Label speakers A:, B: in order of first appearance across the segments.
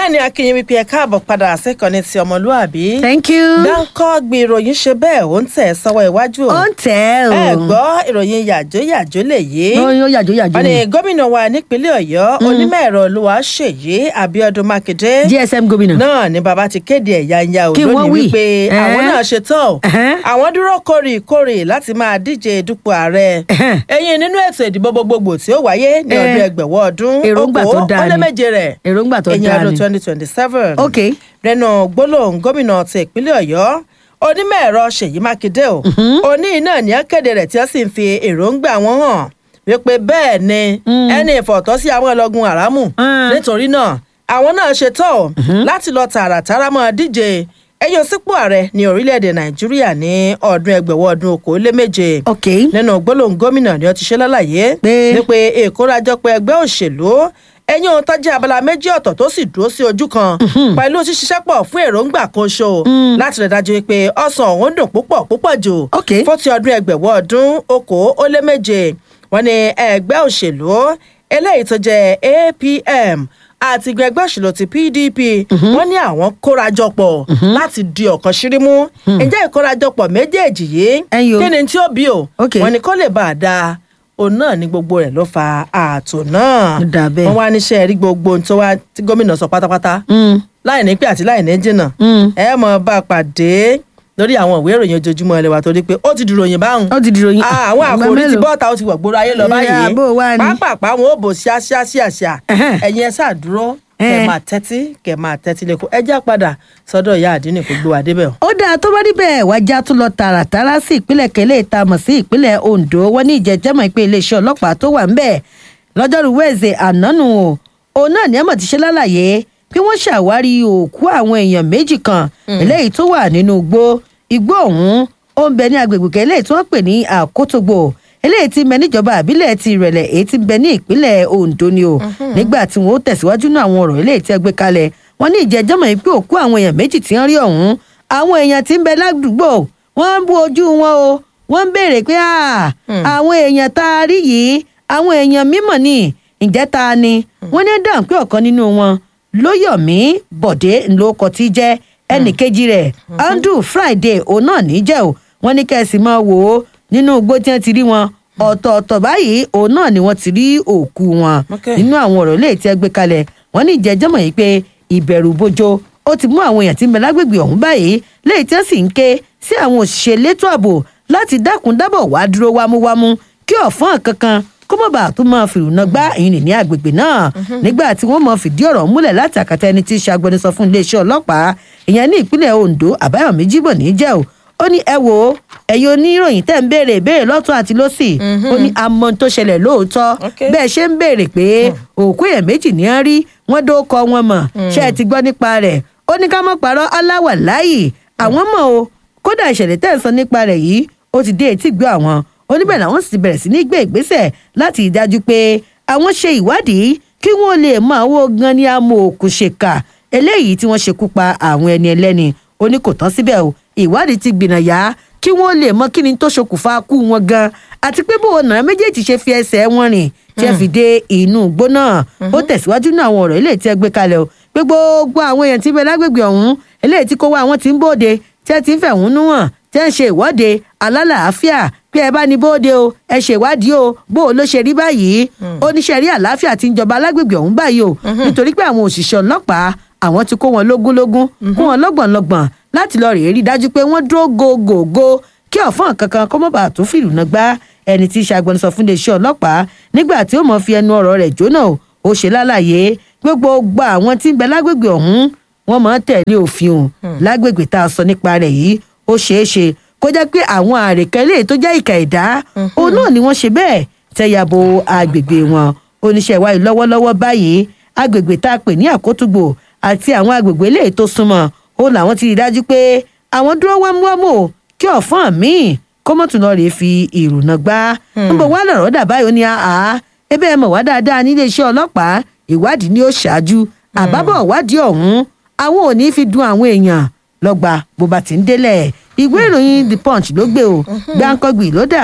A: bẹ́ẹ̀ ni akínyìn wípé ẹ káàbọ̀ padà sẹ́kọ̀ọ́ni ti ọmọlúàbí.
B: thank you.
A: dáńkọ́ gbé ìròyìn ṣe bẹ́ẹ̀ ó ń tẹ̀ sọ́wọ́ iwájú.
B: ó ń tẹ̀ o.
A: ẹ gbọ́ ìròyìn yàjóyàjó lè yé.
B: ó yóò yàjò yàjò
A: wọ́n ní
B: ni.
A: gómìnà wa nípínlẹ̀ ọ̀yọ́ onímọ̀ ẹ̀rọ olúwaṣèyí abiodun makinde.
B: gsm gómìnà.
A: náà ni bàbá ti kéde ẹ̀yà ìyá ò
B: Kí wọ́n
A: lónìí
B: wí?
A: wípé
B: Ẹ̀hẹ́n.
A: àwọn náà ṣe tán o.
B: Ẹ̀hẹ́n.
A: àwọn dúró kórìkórì láti máa díje dupò ààrẹ.
B: Ẹ̀hẹ́n.
A: ẹ̀yin nínú ètò ìdìbò gbogbogbò tí ó wáyé ní
B: Ẹ̀.
A: ọdún ẹgbẹ̀wọ́ ọdún
B: Èròǹgbà tó
A: okòó
B: dáa
A: ó lé
B: ni.
A: méje rẹ̀
B: èròǹgbà tó
A: ẹ̀yìn
B: dáa
A: ọdún
B: ni.
A: twenty twenty seven.
B: ok
A: lẹ́nu gbólóhùn gómìnà ti ìpínlẹ̀ ọ̀yọ́ onímọ̀ ẹ̀rọ ṣèyí mákindé o òní náà ní akéde rẹ̀ tí wọ́n sì ń fi èròǹgbà wọn hàn wípé bẹ́ẹ̀ ni ẹni ìfọ̀tọ́ sí àwọn ọlọ́gun àrámù
B: Mm.
A: nítorí náà àwọn náà ṣetán o láti lọ tààràtàrà mọ́ díje ẹyọ sípò ààrẹ ní orílẹ̀-èdè nàìjíríà ní ọdún ẹgbẹ̀wọ̀ ọdún okòóléméje
B: ok
A: nínú gbólóhùn gómìnà ni ó ti ṣe lálàyé
B: Pé-
A: wípé ìkórajọpọ̀ ẹgbẹ́ òṣèlú ẹ̀yìn ohun tó jẹ́ abala méjì ọ̀tọ̀ tó sì dúró sí ojú kan pẹ̀lú ṣíṣiṣẹ́ pọ̀ fún èròǹgbà kan ṣo láti rẹ̀ dájú pé ọ̀sán ọ̀hún dùn púpọ̀ púpọ̀ jù
B: Ok.
A: fún ti ọdún ẹgbẹ̀wọ̀ ọdún okòó ó lé méje wọn ni ẹgbẹ́ òṣèlú eléyìí tó jẹ́ apm àti ìgbẹ́ ẹgbẹ́ òṣèlú ti pdp wọ́n ní àwọn kórajọpọ̀ láti di ọ̀kan ṣírímú ǹjẹ́ ìkórajọpọ̀ méjèèjì yìí
B: Ẹ̀yin o.
A: kí ni tí ó bí o
B: Ok.
A: wọ́n ní kó lè bá a dáa òun náà ní gbogbo rẹ̀ ló fa ààtò náà
B: Ó dà bẹ́ẹ̀.
A: wọ́n wá níṣẹ́ rí gbogbo ohun tó wá tí gómìnà sọ pátápátá
B: Mm.
A: láì ní pé àti láì ní jìnnà
B: Mm.
A: ẹ mọ̀ bá a pàdé lórí àwọn ìwé ìròyìn ojoojúmọ́ ilé wa torí pé ó ti dìròyìn báwọn
B: ó ti di ròyìn.
A: Ah, àwọn
B: Ìgbà
A: àkòrí ti
B: mélòó?
A: bọ́ọ̀ta ó ti wọ̀ gbòòrò ayé lọ
B: Ìyá,
A: báyìí
B: bó wá ni?
A: pápápá wọn ò bò ṣíáṣíáṣíáṣíá
B: Ẹhẹ́n.
A: ẹ̀yin ẹ ṣáà dúró kẹ
B: Ẹ̀.
A: máa tẹ́tí kẹ máa tẹ́tí lẹ́kọ̀ọ́ ẹ já padà sọ́dọ̀ ìyá àdínì kò gbé wa débẹ̀ o.
B: ó dáa tó bá níbẹ̀ wájà tún lọ tààràtàrà sí ìpínlẹ̀ kẹlẹ́ ìta mọ̀ sí ìpínlẹ̀ ondo wọ́n ní ìjẹ́jẹ́mọ̀ ìpè iléeṣẹ́ ọlọ́pàá tó wà ńbẹ̀ lọ́jọ́rú wẹ́ẹ̀sẹ̀ ànánu o òun náà ní ẹ̀mọ̀ ti ṣe lálàyé pé wọ́n ṣàwárí òkú àwọn èèyàn méjì kan eléyìí tó wà nínú igbó igbó ọ̀hún ó ń bẹ ní agbègbè kẹlẹ́ tí wọ́n pè ní àkótógbò eléyìí ti bẹ níjọba àbílẹ̀ ti ìrẹ̀lẹ̀ èyí ti bẹ ní ìpínlẹ̀ ondo ni o nígbà tí wọn ó tẹ̀síwájú náà àwọn ọ̀rọ̀ eléyìí tí ẹ gbé kalẹ̀ wọn ní ìjẹ́jọ́mọ̀ yìí pé òkú àwọn èèyàn méjì tí wọ́n rí ọ̀hún àwọn èèyàn tí ń bẹ ládùúgbò wọ́n ń bú ojú wọn o wọ́n ń béèrè pé "Ah, àwọn èèyàn tá a rí yìí àwọn èèyàn mímọ̀ ni ǹjẹ́ ta ni wọ́n ní dáhùn pé ọ̀kan nínú wọn lóyọ̀mí bọ̀dé ńlọkọ̀ tí jẹ́ ẹnì kejì rẹ̀ andrew friday òun náà ní jẹ́ o wọ́n ní kẹ́sì máa wò ó nínú igbó tí wọ́n ti rí wọn ọ̀tọ̀ọ̀tọ̀ báyìí òun náà ni wọ́n ti rí òkú wọn
A: Okay.
B: nínú àwọn ọ̀rọ̀ léè tí ẹ gbé kalẹ̀ wọ́n ní ìjẹ́jọ́mọ̀ yìí pé ìbẹ̀rù bojo ó ti mú àwọn èèyàn tí ń bẹ lágbègbè ọ̀hún báyìí léè tí wọ́n sì ń ké sí àwọn òṣìṣẹ́ elétò ààbò láti dákun dábọ̀ wá dúró wámúwámú kí ọ̀fọ́n kankan kó mọ̀ bá tó máa fìrùnà gbá ìyìn ní agbègbè náà nígbà tí wọ́n mọ̀ fìdí ọ̀rọ̀ múlẹ̀ láti àkàtà ẹni tí í ṣe agbẹnusọ fún iléeṣẹ́ ọlọ́pàá ìyẹn ní ìpínlẹ̀ ondo àbáyọ̀mí jíbọ̀ ní jẹ́ o ó ní ẹ wo ẹ̀yin oníròyìn tẹ́ ń béèrè ìbéèrè lọ́tún àti lọ́sì ó ní amọ̀ tó ṣẹlẹ̀ lóòótọ́
A: Okay.
B: bẹ́ẹ̀ ṣe ń béèrè pé òkú èèyàn méjì ní á rí wọ́n dó kọ wọn mọ̀ ṣé ẹ ti gbọ́ nípa rẹ̀ ó ní ká mọ̀ parọ́ aláwà láàyè àwọn mọ̀ o kódà ìṣẹ̀lẹ̀ tẹ́ ń sọ nípa rẹ̀ yìí ó ti dé etí gbọ́ àwọn oníbẹ̀ làwọn sì bẹ̀rẹ̀ sí ní gbé ìgbésẹ̀ láti rí dájú pé àwọn ṣe ìwádìí kí wọ́n lè mọ àwọn gan ni amọ̀ òkú ṣèkà eléyìí tí wọ́n ṣekú pa àwọn ẹni ẹlẹ́ni ó ní kò tán síbẹ̀ o ìwádìí ti gbìnàyà kí wọ́n lè mọ kí ni tó ṣokùnfà kú wọn gan àti pé bó ọ̀nà méjèèjì ṣe fi ẹsẹ̀ wọn rìn tí ẹ fi dé inú igbó náà ó tẹ̀síwájú náà àwọn ọ̀rọ̀ eléyìí tí ẹ gbé kalẹ̀ o pé gbogbo àwọn èèyàn tí ń bẹ lágbègbè ọ̀hún eléyìí tí kò wá àwọn tí ń bóde tí ẹ ti ń fẹ̀hónú hàn tí ẹ ń ṣe ìwọ́de alálàáfíà pé ẹ bá ní bóde o ẹ ṣèwádìí o bó o ló ṣe rí báyìí oníṣẹ́ rí àlàáfíà tí ń jọba lágbègbè ọ̀hún báyìí o nítorí pé àwọn òṣìṣẹ́ ọlọ́pàá àwọn ti kó wọn lógúnlógún kó wọn lọ́gbọ̀nlọ́gbọ̀n láti lọ rèé rí dájú pé wọ́n dúró gògògò kí ọ̀fọ́n kankan kó mọ̀ bá tó fìlú náà gbá ẹni tí í ṣe agbẹnusọ fún iléeṣẹ́ ọlọ́pàá nígbà tí ó mọ̀ fi ẹnu ọ̀rọ̀ rẹ̀ jóná o ó ṣe lálàyé pé gbogbo àwọn tí ń bẹ lágbègbè ọ̀hún wọ́n máa ń tẹ̀lé òfin o lágbègbè tá a sọ nípa rẹ̀ yìí ó ṣeé ṣe kó jẹ́ pé àwọn àrèkẹ́lẹ́ tó jẹ́ ìkà ẹ̀dá òun náà ni wọ́n ṣe bẹ́ẹ̀ tẹ̀yàbò agbègbè wọn oníṣẹ́ ìwádìí lọ́wọ́lọ́wọ́ báyìí agbègbè tá a pè ní àkótúgbò àti àwọn agbègbè eléyìí tó súnmọ́ ó làwọn ti rí dájú pé àwọn dúró wámúwámú o kí ọ̀fọ́n míì kọ́mọ́tún lọ rèé fi ìrùnà gbá níbo wà lọ̀rọ̀ dà báyìí ó ní àá ebe ẹ mọ̀ wá dáadáa nílé iṣẹ́ ọlọ́pàá ìwádìí ni ó ṣáájú àbábọ̀ ìwádìí ọ̀hún àwọn ò ní fi dun àwọn èèyàn lọ́gbà bó bá ti ń délẹ̀ ìwé ìròyìn the punch ló gbé o gbáǹkọ́gbì ló dà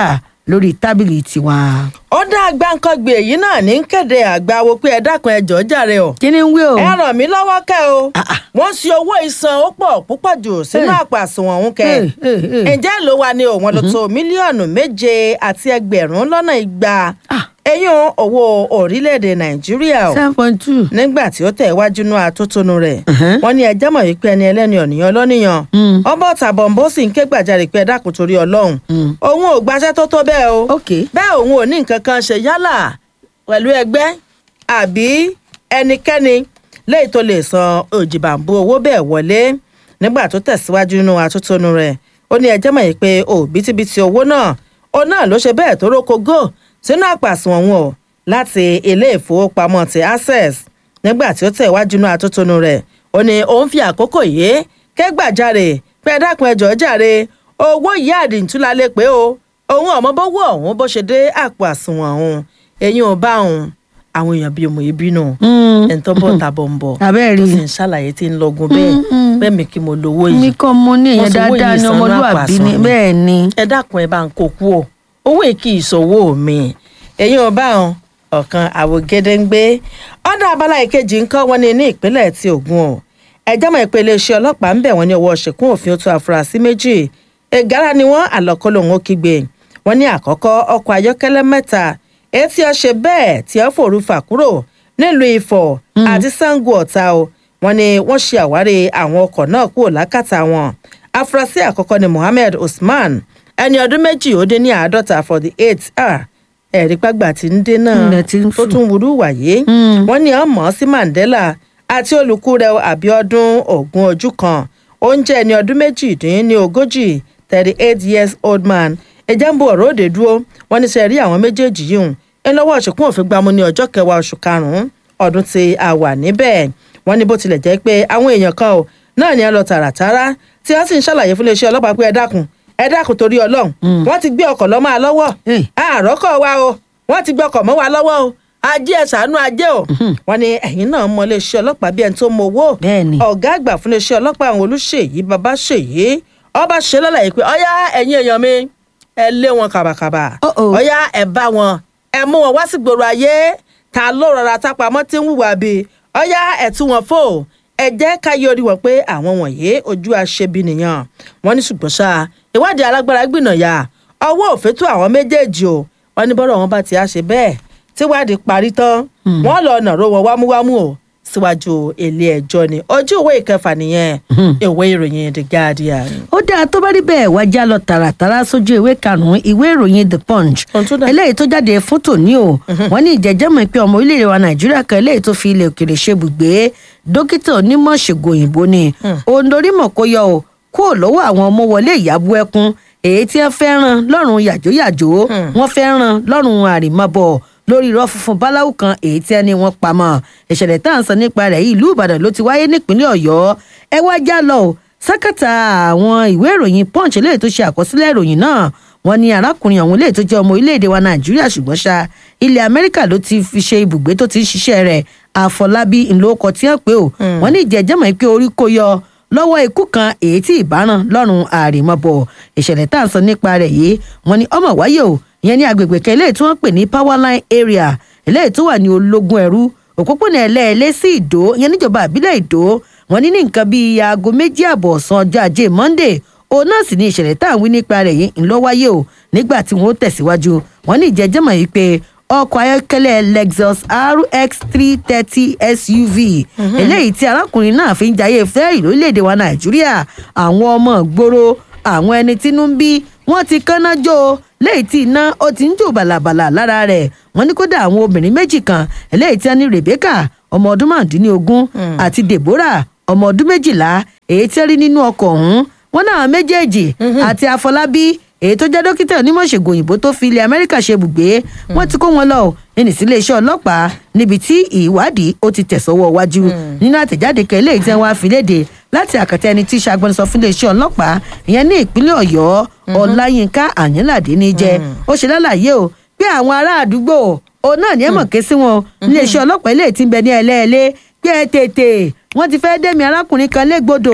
B: lórí tábìlì tiwa.
A: ó dá gbáǹkọ́gbè èyí náà ní kéde àgbáwo pé ẹ dákun ẹ jọ̀ọ́ jàre o
B: kí ni ń wí o.
A: ẹ ràn mí lọ́wọ́ kẹ́ o
B: Ah, ah.
A: wọ́n ṣe owó ìsan ó pọ̀ púpọ̀ jù sínú
B: Hey.
A: àpò àsùnwọ̀n òun kẹ́
B: Hey, hey, hey.
A: ǹjẹ́ ló wà ní òun ló tó mílíọ̀nù méje àti ẹgbẹ̀rún lọ́nà igba
B: Ah.
A: eyín owó orílẹ̀-èdè nàìjíríà o
B: seven point two.
A: nígbà tí ó tẹ̀ wájú nú atótónu rẹ̀
B: Mhm.
A: wọ́n ní ẹjẹ́ mọ̀ wípé ẹni ẹlẹ́ni ọ̀nìyàn lọ́nìyàn
B: Mm.
A: ọba ọ̀tàbọ̀nbó sì ń ké gbàjarè pé ẹ dákun torí ọlọ́run
B: Mm.
A: òun ò gbaṣẹ́ tó tó bẹ́ẹ̀ o
B: ok.
A: bẹ́ẹ̀ òun ò ní nǹkan kan ṣe yálà pẹ̀lú ẹgbẹ́ àbí ẹnikẹ́ni léyìí tó lè san òjìbàǹbù owó bẹ́ẹ̀ wọlé nígbà tó tẹ̀síwájú nínú atótónu rẹ̀ ó ní ẹjẹ́ mọ̀ yìí pé òbítíbitì owó náà ó náà ló ṣe bẹ́ẹ̀ tó rókogó sínú àpàsùn ọ̀hún o láti ilé ìfowópamọ́ ti access nígbà tí ó tẹ̀wájú nínú atótónu rẹ̀ ó ní òun fi àkókò yìí kẹ́gbàjarè pé ẹ dákun ẹ jọ̀ọ́ jàre owó yìí àdìntúlá lè pé o òun ọmọ bówó ọ̀hún bó ṣe dé àpò àsùnwọ̀n ọ̀hún eyín ò bá òun àwọn èèyàn bíi ọmọ ìbínú
B: Mm.
A: ẹni tó bọ̀ tàbọ̀ ń bọ̀
B: Abẹ́ẹ̀
A: tó
B: rí.
A: sì ń ṣàlàyé tí ń lọgun bẹ́ẹ̀
B: Mm, mm.
A: bẹ́ẹ̀ mi kí mo lówó
B: mi
A: yìí
B: kọ́ mo ní
A: Wọ́n
B: ìyẹn
A: sì wó
B: dáadáa
A: yìí
B: ní
A: sànú
B: ọmọlúwàbí ni
A: àpàsùn.
B: bẹ́ẹ̀ ni.
A: ẹ dákun ẹ bá ń kó kú o owó èkì ìṣòwò mi èyí ò bá òun ọ̀kan àwògede ń gbé ọ̀dọ̀ abala ìkejì ń kọ́ wọn ní ní ìpínlẹ̀ ti Ògùn o ẹjọ́ mọ̀ pé iléeṣẹ́ ọlọ́pàá ń bẹ̀ wọ́n ní ọwọ́ ṣìkún òfin tó àfúrásì méjì ìgárá ni wọ́n àlọ́kọ́ lòun ó kígbe wọ́n ní àkọ́kọ́ ọkọ̀ ayọ́kẹ́lẹ́ mẹ́ta èyí tí ó ṣe bẹ́ẹ̀ tí ó fòrú fà kúrò nílùú Ifọ̀ àti Ṣàngó Ọ̀tà o wọ́n ní wọ́n ṣe àwárí àwọn ọkọ̀ náà kúrò lákàtà wọn afurasí àkọ́kọ́ ni Mohammed Usman ẹni ọdún méjì ó dé ní àádọ́ta for the eight ah ẹ̀rí pàgbà tí ń dé náà
B: Ilẹ̀ tí ń
A: tó
B: sùn.
A: tún wúrú wàyé
B: Mm.
A: wọ́n ní ọmọ sí Mandela àti olùkú rẹ̀ Abíọ́dún Ògún ojú kan oúnjẹ ẹni ọdún méjìdín ní ogójì thirty eight years old man ẹjẹ́ ń bo ọ̀rọ̀ òde dúró wọ́n ní sẹ́ rí àwọn méjèèjì yìí hùn ẹ lọ́wọ́ ṣùkún òfin gbámú ní ọjọ́ kẹwàá oṣù karùn-ún ọdún tí a wà níbẹ̀ wọ́n ní bó tilẹ̀ jẹ́ pé àwọn èèyàn kan ò náà ní ẹ lọ tààràtàrà tí wọ́n sì ń ṣàlàyé fún iléeṣẹ́ ọlọ́pàá pé ẹ dákun ẹ dákun torí Ọlọ́run wọ́n ti gbé ọkọ̀ lọ́ máa lọ́wọ́
B: Hey.
A: àròkọ wa o wọ́n ti gbé ọkọ̀ mọ́ wa lọ́wọ́ o ajé ẹ ṣàánú ajé o wọ́n ní ẹ̀yin náà mọ iléeṣẹ́ ọlọ́pàá bí ẹni tó mọ owó
B: Bẹ́ẹ̀ni.
A: ọ̀gá àgbà fún iléeṣẹ́ ọlọ́pàá àwọn olùṣèyí bàbá ṣèyí ọba ṣe lọ́làyé pé ọyá ẹ̀yin èèyàn mi ẹ lé wọn kàbàkàbà
B: Uh-oh.
A: ọyá ẹ bá wọn ẹ mú wọn wá sí gbòòrò ayé ta ló rọra tápamọ́ tí ń hùwà bí ọyá ẹ tú wọn fò ẹ jẹ́ ká yọ orí wọn pé àwọn wọ̀nyí ojú aṣebi nìyàn wọ́n ní ṣùgbọ́n ṣá ìwádìí alágbára gbìnàyà ọwọ́ òfin tó àwọn méjèèjì o wọ́n ní bọ́rọ̀ wọn bá ti á ṣe bẹ́ẹ̀ tíwádìí parí tán wọ́n lọ nàró wọn wámúwámú o síwájú ilé ẹjọ́ ni ojú ìwé ìkẹfà nìyẹn ìwé ìròyìn the guardian.
B: ó dáa tó bá rí bẹ́ẹ̀ wá já lọ tààràtàrà sójú ìwé karùn-ún ìwé ìròyìn the punch
A: Ohun tó dà.
B: eléyìí tó jáde fún tòní o wọ́n ní ìjẹ́jẹ́mọ̀ pé ọmọ orílẹ̀-èdè wa nàìjíríà kan eléyìí tó fi ilẹ̀ òkèrè ṣe bùgbé dókítà onímọ̀ ṣègùn òyìnbó ni òun dorí mọ̀ kó yọ o kúrò lọ́wọ́ àwọn ọmọ wọlé ìyàbọ̀ ẹkún èyí tí wọ́n fẹ́ràn lọ́rùn yàjóyàjó wọ́n fẹ́ràn lọ́rùn àrìmọ́bọ̀ lórí irọ́ funfun báláwù kan èyí tí ẹni wọn pamọ́ ìṣẹ̀lẹ̀ tá à ń sọ nípa rẹ̀ yìí ìlú ìbàdàn ló ti wáyé nípínlẹ̀ ọ̀yọ́ ẹ wá já lọ o sákàtà àwọn ìwé ìròyìn punch eléyìí tó ṣe àkọsílẹ̀ ìròyìn náà wọ́n ní arákùnrin ọ̀hún eléyìí tó jẹ́ ọmọ orílẹ̀-èdè wa nàìjíríà ṣùgbọ́n ṣá ilẹ̀ amẹ́ríkà ló ti fi ṣe ibùgbé tó ti ń ṣiṣẹ́ rẹ̀ àfọlábí ńlọkọ tí wọ́n pè ó wọ́n ní ìjẹ́jẹ́mọ̀ pé orí kó yọ lọ́wọ́ ikú kan èyí tí ìbáràn lọ́rùn àrèmọ́bọ̀ ìṣẹ̀lẹ̀ tá à ń sọ nípa rẹ̀ yìí wọ́n ní ọmọ wáyé o ìyẹn ní agbègbè kan eléyìí tí wọ́n pè ní powerline area eléyìí tó wà ní ológun ẹ̀rú òpópónà ẹlẹ́ẹ̀lẹ́ sí ìdó ìyẹn níjọba àbílẹ̀ ìdó wọ́n ní ní nǹkan bíi aago méjì àbọ̀ ọ̀sán ọjọ́ ajé monday òun náà sì ní ìṣẹ̀lẹ̀ tá à ń wí nípa rẹ̀ yìí ńlọ wáyé o nígbà tí wọ́n tẹ̀síwájú wọ́n ní ìjẹ́jẹ́mọ̀ yìí pé ọkọ̀ ayọ́kẹ́lẹ́ lexus rx three thirty suv eléyìí tí arákùnrin náà fi ń jayé fẹ́ẹ̀rì lórílẹ̀‐èdè wa nàìjíríà àwọn ọmọ ìgboro àwọn ẹni tínú ń bí wọ́n ti kánná jó o léyìí tí iná ó ti ń jò bàlàbàlà lára rẹ̀ wọ́n ní kódà àwọn obìnrin méjì kan eléyìí tí wọ́n ní rebecca ọmọ ọdún márùndínlógún àti deborah ọmọ ọdún méjìlá èyí tí wọ́n rí nínú ọkọ̀ ọ̀hún wọ́n náà méjèèjì àti àfọlábí èyí tó jẹ́ dókítà onímọ̀ ṣègùn òyìnbó tó fi ilẹ̀ amẹ́ríkà ṣe ibùgbé wọ́n ti kó wọn lọ ẹnì sí iléeṣẹ́ ọlọ́pàá níbi tí ìwádìí ó ti tẹ̀sọ́wọ́ wájú nínú àtẹ̀jáde kan eléyìí tí wọ́n á fi léde láti àkàtà ẹni tí í ṣe agbẹnusọ fún iléeṣẹ́ ọlọ́pàá ìyẹn ní ìpínlẹ̀ ọ̀yọ́ ọláyínká àyínládé ní jẹ́ ó ṣe lálàyé o pé àwọn ará àdúgbò òun náà ní ẹ̀mọ̀ ké sí wọn iléeṣẹ́ ọlọ́pàá eléyìí ti ń bẹ ní ẹlẹ́ẹ̀lẹ́ pé ẹ tètè wọ́n ti fẹ́ dẹ́mi arákùnrin kan légbodò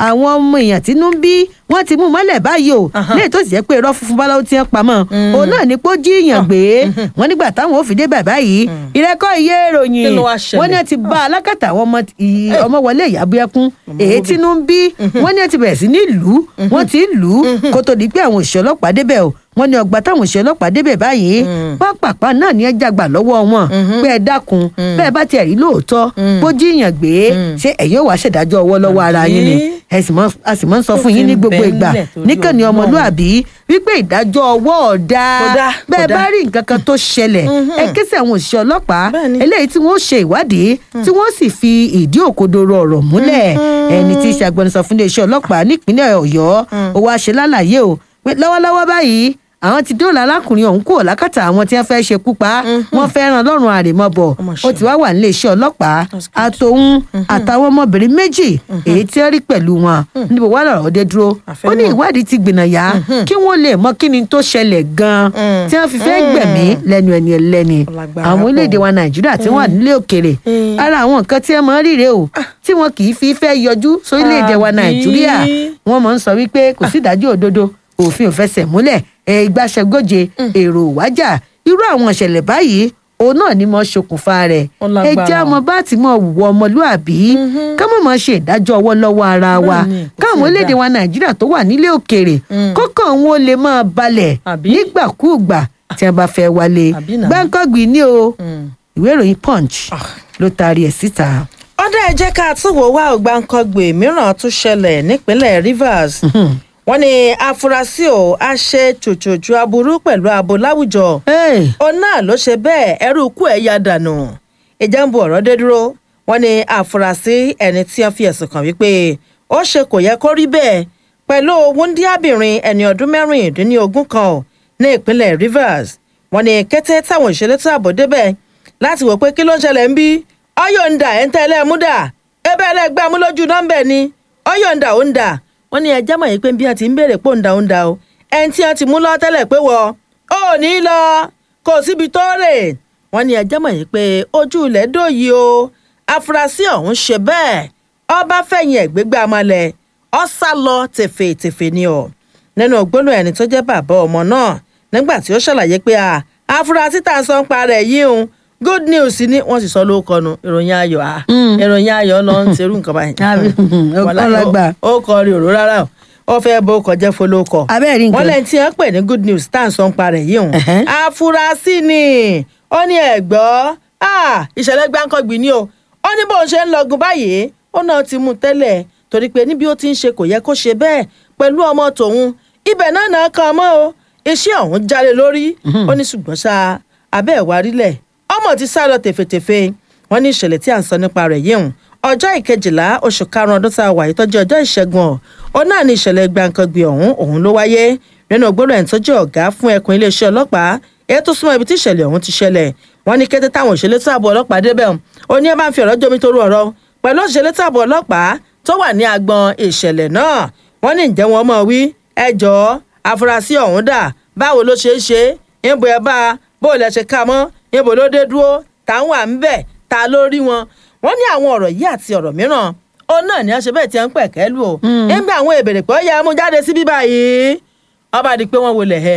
B: àwọn ọmọ èèyàn tínú ń bí wọ́n ti mú mọ́lẹ̀ báyìí o
A: Aha.
B: lẹ́yìn tó sì jẹ́ pé irọ́ funfun báláwo ti ń pamọ́ òun náà ní pé ó jí èèyàn gbé wọ́n nígbà táwọn ò fi dé bàbá yìí ìrẹ́kọ̀ iye ìròyìn
A: Kí ló wá ṣẹlẹ̀?
B: wọ́n ní ẹ ti bá alákàtà àwọn ọmọ ì- ọmọ wọlé ìyàbọ̀ ẹkún èyí tínú ń bí wọ́n ní ẹ ti bẹ̀rẹ̀ sí ní lù ú wọ́n ti ń lù ú kó tó di pé àwọn òṣìṣẹ́ ọlọ́pàá débẹ̀ o wọ́n ní ọgbà táwọn òṣìṣẹ́ ọlọ́pàá débẹ̀ báyìí pápápá náà ní ẹ jàgbà lọ́wọ́ wọn pé ẹ dákun bẹ́ẹ̀ bá tiẹ̀ rí lóòótọ́ bó jíyàn gbé ṣé ẹ̀yin ò wá ṣèdájọ́ ọwọ́ lọ́wọ́ ara yín ni
A: Àbí?
B: ẹ sì mọ̀- a sì mọ̀ ń sọ
A: Tó
B: fún yín
A: fi
B: ní
A: ń
B: gbogbo
A: bẹ
B: ìgbà
A: ńlẹ̀ torí
B: níkànnì
A: Ọlọ́run.
B: ọmọlúàbí wípé ìdájọ́ ọwọ́ ọ̀dà
A: Kò dá,
B: bẹ́ẹ̀
A: kò
B: bá
A: dá.
B: rí nǹkan kan tó ṣẹlẹ̀ ẹ ké sí àwọn òṣìṣẹ́ ọlọ́pàá
A: Bẹ́ẹ̀ni.
B: eléyìí tí wọ́n ṣe ìwádìí tí wọ́n sì fi ìdí òkodoro ọ̀rọ̀ múlẹ̀ ẹni tí í ṣe agbẹnusọ fún iléeṣẹ́ ọlọ́pàá nípínlẹ̀ ọ̀yọ́ ó wá ṣe lálàyé o pé lọ́wọ́lọ́wọ́ báyìí àwọn ti dóòlà alákùnrin ọ̀hún kúrò lákàtà àwọn tí wọ́n fẹ́ ṣekú pa á. wọ́n fẹ́ràn lọ́rùn àrèmọ́bọ̀
A: Ọmọ
B: ó
A: ṣe.
B: ti wá wà nílé iṣẹ́ ọlọ́pàá
A: That's good.
B: àtòun àtàwọn ọmọbìnrin méjì èyí tí wọ́n rí pẹ̀lú wọn níbo wà lọ́rọ̀ dé dúró
A: Àfẹ́
B: ó ní
A: mọ̀.
B: ìwádìí ti gbìnàyà kí wọ́n lè mọ kí ni tó ṣẹlẹ̀ gan-an
A: Mm.
B: tí wọ́n fi fẹ́ gbẹ̀mí lẹ́nu ẹni ẹlẹ́ni
A: Ọlágbára
B: àwọn
A: pọ̀.
B: orílẹ̀-èdè wa nàìjíríà tí wọ́n wà nílé òkèèrè
A: Mm.
B: ara àwọn nǹkan tí ẹ máa ń ríre o tí wọn kì í fi fẹ́ yọjú sórílẹ̀-èdè wa
A: Àbí?
B: nàìjíríà wọ́n máa ń sọ wípé kò sí ìdájọ́ òdodo òfin ò fẹsẹ̀ múlẹ̀ ẹ ìgbàṣẹgóje èrò wájà irú àwọn ìṣẹ̀lẹ̀ báyìí òun náà ni mo ṣokùnfà rẹ̀
A: Ó
B: ẹ
A: lágbára.
B: jẹ́ ọmọ bá ti mọ wùwọ ọmọlúàbí ká mọ̀ mọ́ ṣe ìdájọ́ ọwọ́ lọ́wọ́ ara wa
A: Bẹ́ẹ̀ni, kò
B: káwọn
A: sí
B: orílẹ̀-èdè
A: ìdá.
B: wa nàìjíríà tó wà nílé òkèèrè
A: Mm.
B: kọ́kàn wọn lè máa balẹ̀
A: Àbí?
B: nígbàkúùgbà tí wọn bá fẹ́ wálé
A: Àbí náà?
B: gbáǹkọ́gbìn ní o
A: Mm.
B: ìwé ìròyìn punch ló taari ẹ̀ síta.
A: ọdẹ ẹ jẹ́ ká tún wò wá ògbáǹkọgbè mìíràn tún ṣẹlẹ̀ nípínlẹ̀ Rivers wọ́n ní afurasí ò á ṣe tòjòjò aburú pẹ̀lú abo láwùjọ
B: Hey,
A: òun náà ló ṣe bẹ́ẹ̀ ẹrú ikú ẹ̀ ya dànù ìjà ń bu ọ̀rọ̀ dé dúró wọ́n ní àfúrásì ẹni tí wọ́n fi ẹ̀sùn kàn wípé ó ṣe kò yẹ kó rí bẹ́ẹ̀ pẹ̀lú wúndíábìnrin ẹni ọdún mẹ́rìndínlógún kan ò ní ìpínlẹ̀ Rivers wọ́n ní kété táwọn ìṣẹ̀lẹ̀ tó àbò débẹ̀ láti wò pé kí ló ń ṣẹlẹ̀ ń bí ọyọ̀ ń dà ẹ̀ ń tẹ́lẹ̀ mú dà ebe ẹlẹ́gbẹ́ amúlójú nọ́mbẹ̀ ni ọyọ̀ ń dà ó ń dà wọ́n ní ẹjẹ́ mọ̀ yìí pé bí wọ́n ti ń béèrè pò ń da ó ń da o ẹni tí wọ́n ti mú lọ tẹ́lẹ̀ pé wọ́ ó ní lọ kò síbi tó rè wọ́n ní ẹjẹ́ mọ̀ yìí pé ojú ilẹ̀ dòyí o afurasí ọ̀hún ṣe bẹ́ẹ̀ ọba fẹ̀yìn ẹ̀gbẹ́gbẹ́ amalẹ̀ ọ sá lọ tèfètèfè ni o nínú gbólóhùn ẹni tó jẹ́ bàbá ọmọ náà nígbà tí ó ṣàlàyé pé a afurasí tá a sọ ń parẹ́ yìí ń good news ni wọ́n sì sọ lóko nu ìròyìn ayọ̀ a ìròyìn ayọ̀ lọ ń serú nǹkan báyìí
B: Àbí,
A: Wàláhì,
B: ọlọ́gbà.
A: ó ó kọ rí òró rárá o ó fẹ́ bó kọjá folókọ
B: Abẹ́ẹ̀ rí nǹkan.
A: wọ́n lẹ́yìn tí wọ́n pè ní good news tá à ń sọ ń parẹ́ yìí hùn
B: Ẹ̀hẹ́n.
A: afurasí ni ó ní ẹ̀gbọ́ ah, ìṣẹ̀lẹ̀ gbáǹkọ́gbìn ni o ó ní bóun ṣe ń lọgun báyìí ó náà ti mú un tẹ́lẹ̀ torí pé níbi ó ti ń ṣe kò yẹ kó ṣe bẹ́ẹ̀ pẹ̀lú ọmọ tòun ibẹ̀ náà náà kan mọ́ o iṣẹ́ ọ̀hún jáde lórí ó ní ṣùgbọ́n ṣá abẹ́ ẹ̀ wá rílẹ̀ ọmọ ti sá lọ tèfètèfè wọ́n ní ìṣẹ̀lẹ̀ tí à ń sọ nípa rẹ̀ yìí hùn ọjọ́ ìkejìlá oṣù karùn-ún ọdún tá a wà yìí tọ́jú ọjọ́ ìṣẹ́gun ọ̀ ó náà ní ìṣẹ̀lẹ̀ gbàǹkangbì ọ̀hún òun ló wáyé nínú gbọ́dọ̀ ẹ̀ tó jẹ́ ọ̀gá fún ẹkùn iléeṣẹ́ ọlọ́pàá èyí tó súnmọ́ ibi tí ìṣẹ̀lẹ̀ ọ̀hún ti ṣẹlẹ̀ wọ́n ní kété táwọn òṣèlú táàbù ọlọ́pàá débẹ̀ ó ní ẹ máa ń fi ọ̀rọ̀ jómi toru ọ̀rọ̀ pẹ̀lú òṣèlú táàbù ọlọ́pàá tó wà ní agbọn ìṣẹ̀lẹ̀ náà wọ́n ní ǹjẹ́ wọn mọ̀ wí ẹ jọ̀ọ́ afurasí ọ̀hún dà báwo ló ṣe é ṣe ìbò ẹ bá a bó lẹ ṣe ká mọ́ ìbò ló dé dúró táwọn à ń bẹ̀ ta ló rí wọn wọ́n ní àwọn ọ̀rọ̀ yìí àti ọ̀rọ̀ mìíràn ó náà ní àṣẹ bẹ́ẹ̀ tí wọ́n ń pẹ̀kẹ́ lù ó nígbà àwọn ìbèrè pé ó yẹ mú jáde síbí báyìí ọba di pé wọ́n wọlé ẹ̀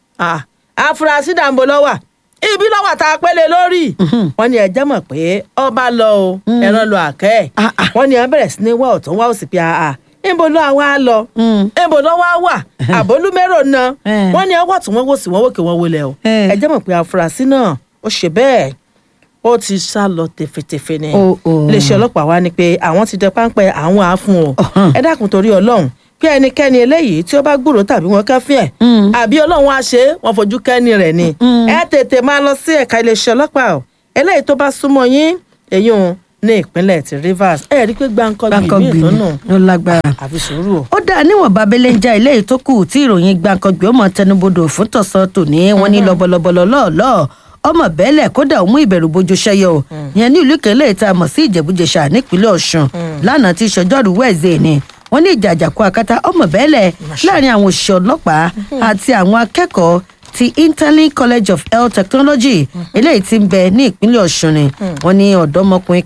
A: afurasí dàǹbò lọ́wà ibi lọ́wọ́ tá a pẹ́lẹ́ lórí wọ́n ní ẹjẹ́ mọ̀ pé ọba lọ o ẹran lọ àkẹ́ ẹ̀
B: Ah, ah.
A: wọ́n ní ẹ bẹ̀rẹ̀ sí ní wá ọ̀tún wá òsì pé àà níbo ló àwa lọ níbo ló wá wà àbólúmẹ́rò náà
B: Eh.
A: wọ́n ní ẹwọ́ tún wọ́n wò sí wọ́n wòkè wọ́n wọlé o
B: Eh.
A: ẹjẹ́ mọ̀ pé afurasí náà ó ṣe bẹ́ẹ̀ ó ti sá lọ tẹfẹtẹfẹ ni
B: Oh, oh.
A: iléeṣẹ́ ọlọ́pàá wa ni pé àwọn ti dẹ páńpẹ́ àwọn àáfún o
B: Ọ̀hán.
A: ẹ dákun torí ọlọ́run pé ẹnikẹ́ni eléyìí tí ó bá gbúròó tàbí wọn kẹ́fín ẹ̀ àbí ọlọ́run á ṣe é wọn fojú kẹ́ni rẹ̀ ni ẹ tètè máa lọ sí ẹ̀ka iléeṣẹ́ ọlọ́pàá o eléyìí tó bá súnmọ́ yín èyí ò ní ìpínlẹ̀ ti Rivers ẹ rí i pé gbáǹkọ́ gbìmí
B: gbàǹkangbì
A: ìtọ́nà
B: ló lágbára.
A: àfi sùúrù o.
B: ó dáa níwọ̀n babẹ́lẹ́ ń já ilé yìí tó kù tí ìròyìn gbàǹkangbì ó mọ tẹnubodò fún tọ̀sán tòní wọn ní lọ́bọ̀lọ́bọ̀lọ́ lọ́ọ̀lọ́ ọmọ bẹ́ẹ̀lẹ̀ kódà ó mú ìbẹ̀rù bojo ṣẹyọ o ìyẹn ní ìlú kẹlẹ́ ìta mọ̀ sí ìjẹ̀bújẹsà nípínlẹ̀ ọ̀ṣun lánàá tí ìṣọjọ́rú wẹ̀ẹ́sẹ̀ ni wọ́n ní ìjà àjàkú akátá ọmọ bẹ́ẹ̀lẹ̀ láàrin àwọn òṣìṣẹ́ ọlọ́pàá àti àwọn akẹ́kọ̀ọ́ ti interlink college of health technology eléyìí tí ń bẹ ní ìpínlẹ̀ ọ̀ṣun ni wọ́n ní ọ̀dọ́mọkùnrin kan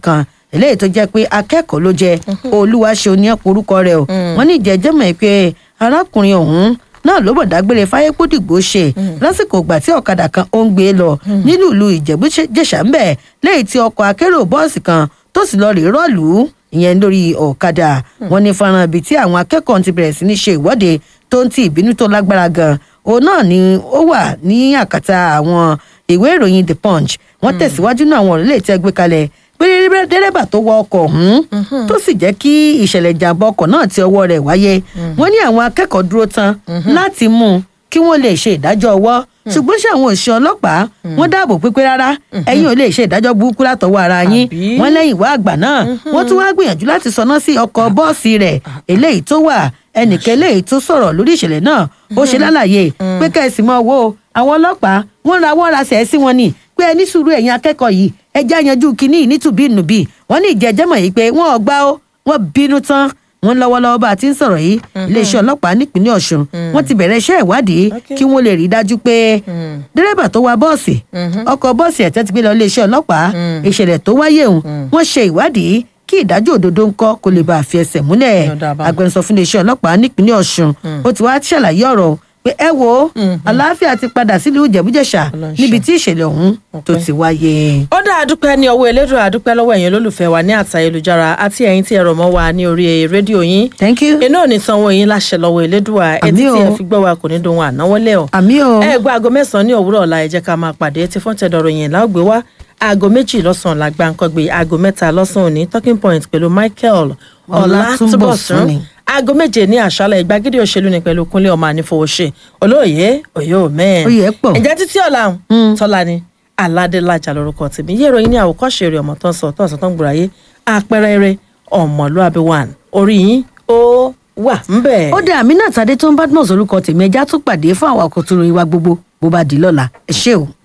B: eléyìí tó jẹ́ pé akẹ́kọ̀ọ́ ló jẹ́ olúwaṣe oníyàpọ̀ orúkọ rẹ̀ o wọ́n ní ìjẹ́jẹ́ mọ̀ pé arákùnrin ọ̀hún náà ló bọ̀ dágbére fáyépódìgbò ṣe lásìkò ìgbà tí ọ̀kadà kan ó ń gbé lọ nílùú ìlú ìjẹ̀bú-jẹ̀ṣà ń bẹ̀ lẹ́yìn tí ọkọ̀ akérò bọ́ọ̀sì kan tó sì lọ rèé rọ́ọ̀lù ìyẹn lórí ọ̀kadà wọn ní fọ́nrán ibi tí àwọn akẹ́kọ̀ọ́ ti bẹ̀rẹ̀ sí ní ṣe ìwọ́de tó ń ti ìbínú tó lágbára gan òun náà ni ó wà ní àkàtà àwọn ìwé ìròyìn the punch wọ́n tẹ̀síwájú náà àwọn ọ̀rẹ́lẹ̀ tí ẹ gbé kalẹ̀ pé dẹ́rẹ́bà tó wọ ọkọ̀ ọ̀hún tó sì jẹ́ kí ìṣẹ̀lẹ̀ ìjàmbá ọkọ̀ náà ti ọwọ́ rẹ̀ wáyé wọ́n ní àwọn akẹ́kọ̀ọ́ dúró tán láti mú un kí wọ́n lè ṣe ìdájọ́ ọwọ́ ṣùgbọ́n ṣé àwọn òṣìṣẹ́ ọlọ́pàá wọ́n dáàbò pípé rárá ẹ̀yin ò lè ṣe ìdájọ́ burúkú látọwọ́ ara yín
A: Àbí?
B: wọ́n lẹ́yìn ìwà àgbà náà wọ́n tún wá gbìyànjú láti sọná sí ọkọ̀ bọ́ọ̀sì rẹ̀ eléyìí tó wà ẹnìkan eléyìí tó sọ̀rọ̀ lórí ìṣẹ̀lẹ̀ náà ó ṣe lálàyé pé kẹ́sì mọ́ wo àwọn ọlọ́pàá wọ́n ra wọ́n ra sẹ̀ sí wọn ni pé ẹ ní sùúrù ẹ̀yin akẹ́kọ̀ọ́ yìí ẹ já yanjú kínní yìí nítùbínùbí wọ́n ní ìjẹ́jẹ́mọ̀ yìí pé wọ́n ọgbà ó wọ́n bínú tán wọ́n lọ́wọ́lọ́wọ́ bá a ti ń sọ̀rọ̀ yìí iléeṣẹ́ ọlọ́pàá nípínlẹ̀ ọ̀ṣun wọ́n ti bẹ̀rẹ̀ iṣẹ́ ìwádìí
A: Okay.
B: kí wọ́n lè rí i dájú pé dírẹ́bà tó wa bọ́ọ̀sì ọkọ̀ bọ́ọ̀sì ẹ̀tẹ́ ti gbé lọ iléeṣẹ́ ọlọ́pàá ìṣẹ̀lẹ̀ tó wáyé òun wọ́n ṣe ìwádìí kí ìdájọ́ òdodo ń kọ́ kó lè bá a fi ẹsẹ̀ múlẹ̀
A: Ọ̀dà bá.
B: agbẹnusọ fún iléeṣẹ́ ọlọ́pàá nípínlẹ̀ ọ̀ṣun ó ti wá ṣàlàyé ọ̀rọ̀ pé ẹ wo àlàáfíà ti padà sílùú ìjẹ̀bújẹ̀ṣà
A: Ọlọ́run
B: níbi
A: ṣeun.
B: tí ìṣẹ̀lẹ̀ ọ̀hún tó
A: Ọpẹ́.
B: ti wáyé.
A: ó dá àdúpẹ́ ní ọwọ́ elédùn àdúpẹ́ lọ́wọ́ ẹ̀yin olólùfẹ́ wa ní àtà ayélujára àti ẹ̀yin tí ẹ rọ̀ mọ́ wa ní orí rédíò yín
B: thank you.
A: iná ò ní sanwó yín láṣẹ lọ́wọ́ elédùà etí
B: Àmín
A: tí ẹ
B: o.
A: fi gbọ́ wa kò ní dohun ànáwọ́lẹ̀ ọ̀
B: àmì o.
A: ẹ gbọ́ aago mẹ́sàn-án ní òwúrọ̀ ọ̀la ẹ jẹ́ ká máa pàdé tí fún tẹ̀dọ̀rọ̀ yẹn láògbé wá aago méjì lọ́sàn-án la gbàǹkangbé aago mẹ́ta lọ́sàn-án òní talking point pẹ̀lú michael
B: Ọlátúnbọ̀sún
A: ọlátúbọ̀sún
B: ni.
A: aago méje ní àṣálẹ̀ ìgbàgede òṣèlú ni pẹ̀lú kúnlé ọmọ ànífowóṣe olóòye òye òmẹ́ẹ̀
B: Oyè pọ̀.
A: ǹjẹ́ títí ọ̀la tọ́lá ni aládélájà lórúkọ tèmi yé ìròyìn ní àwòkọ́ṣe rẹ̀ ọmọ tó ń sọ tó ń sọ tó ń gbòòrà yé àpẹẹrẹ eré ọmọlúàbí one orí yín ó wà ń bẹ̀.
B: ó dé àmínà tàdé tó ń bá dùn orúkọ tèmi ẹja tún pàdé fún àwọn àkótó ìwà gbogbo bó bá di lọ́la ẹ ṣé o.